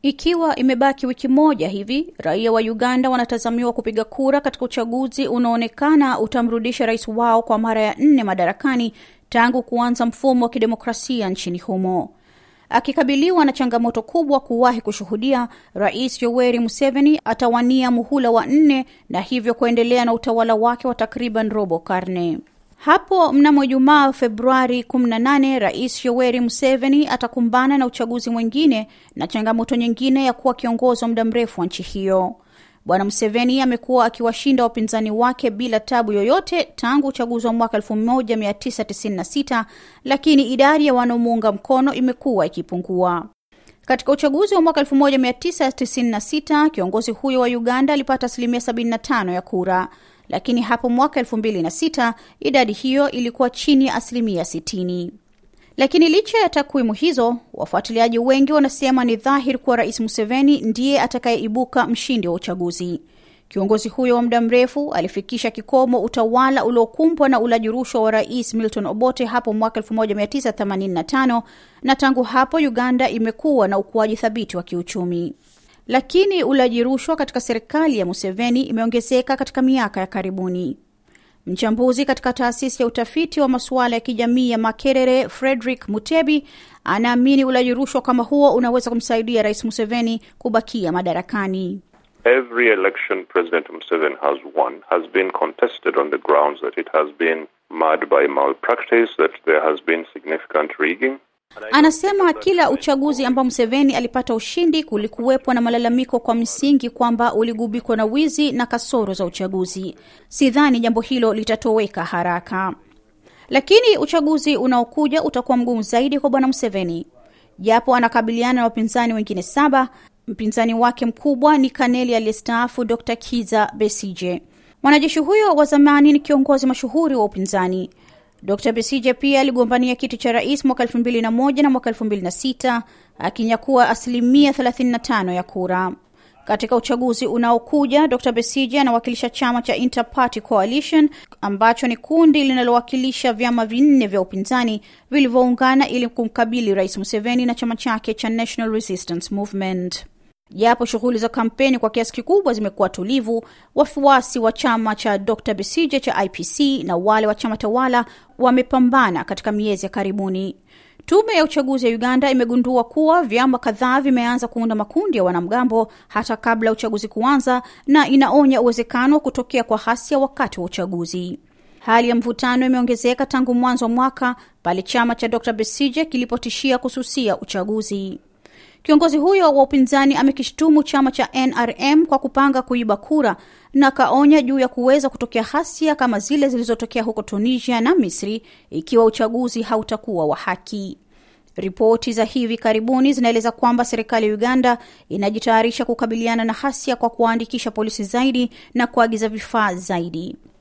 Ikiwa imebaki wiki moja hivi, raia wa Uganda wanatazamiwa kupiga kura katika uchaguzi unaoonekana utamrudisha rais wao kwa mara ya nne madarakani tangu kuanza mfumo wa kidemokrasia nchini humo. Akikabiliwa na changamoto kubwa kuwahi kushuhudia, Rais Yoweri Museveni atawania muhula wa nne na hivyo kuendelea na utawala wake wa takriban robo karne. Hapo mnamo Ijumaa Februari 18, Rais Yoweri Museveni atakumbana na uchaguzi mwingine na changamoto nyingine ya kuwa kiongozi wa muda mrefu wa nchi hiyo. Bwana Museveni amekuwa akiwashinda wapinzani wake bila tabu yoyote tangu uchaguzi wa mwaka 1996, lakini idadi ya wanaomuunga mkono imekuwa ikipungua. Katika uchaguzi wa mwaka 1996 kiongozi huyo wa Uganda alipata asilimia 75 ya kura, lakini hapo mwaka 2006 idadi hiyo ilikuwa chini ya asilimia 60. Lakini licha ya takwimu hizo, wafuatiliaji wengi wanasema ni dhahiri kuwa Rais Museveni ndiye atakayeibuka mshindi wa uchaguzi. Kiongozi huyo wa muda mrefu alifikisha kikomo utawala uliokumbwa na ulaji rushwa wa Rais Milton Obote hapo mwaka 1985 na tangu hapo Uganda imekuwa na ukuaji thabiti wa kiuchumi. Lakini ulaji rushwa katika serikali ya Museveni imeongezeka katika miaka ya karibuni. Mchambuzi katika taasisi ya utafiti wa masuala ya kijamii ya Makerere, Frederick Mutebi, anaamini ulaji rushwa kama huo unaweza kumsaidia Rais Museveni kubakia madarakani. Every election President Museveni has won has been contested on the grounds that it has been marred by malpractice, that there has been significant rigging. Anasema kila uchaguzi ambao Museveni alipata ushindi kulikuwepo na malalamiko kwa msingi kwamba uligubikwa na wizi na kasoro za uchaguzi. Sidhani jambo hilo litatoweka haraka, lakini uchaguzi unaokuja utakuwa mgumu zaidi kwa bwana Museveni. Japo anakabiliana na wapinzani wengine saba, mpinzani wake mkubwa ni kaneli aliyestaafu Dr. Kiza Besije. Mwanajeshi huyo wa zamani ni kiongozi mashuhuri wa upinzani. Dr. Besije pia aligombania kiti cha rais mwaka 2001 na mwaka 2006 akinyakua asilimia 35 ya kura. Katika uchaguzi unaokuja, Dr. Besije anawakilisha chama cha Inter-Party Coalition ambacho ni kundi linalowakilisha vyama vinne vya upinzani vilivyoungana ili kumkabili Rais Museveni na chama chake cha National Resistance Movement. Japo shughuli za kampeni kwa kiasi kikubwa zimekuwa tulivu, wafuasi wa chama cha Dr. Besije cha IPC na wale wa chama tawala wamepambana katika miezi ya karibuni. Tume ya uchaguzi ya Uganda imegundua kuwa vyama kadhaa vimeanza kuunda makundi ya wanamgambo hata kabla ya uchaguzi kuanza, na inaonya uwezekano wa kutokea kwa ghasia wakati wa uchaguzi. Hali ya mvutano imeongezeka tangu mwanzo wa mwaka pale chama cha Dr. Besije kilipotishia kususia uchaguzi. Kiongozi huyo wa upinzani amekishtumu chama cha NRM kwa kupanga kuiba kura na kaonya juu ya kuweza kutokea ghasia kama zile zilizotokea huko Tunisia na Misri ikiwa uchaguzi hautakuwa wa haki. Ripoti za hivi karibuni zinaeleza kwamba serikali ya Uganda inajitayarisha kukabiliana na ghasia kwa kuwaandikisha polisi zaidi na kuagiza vifaa zaidi.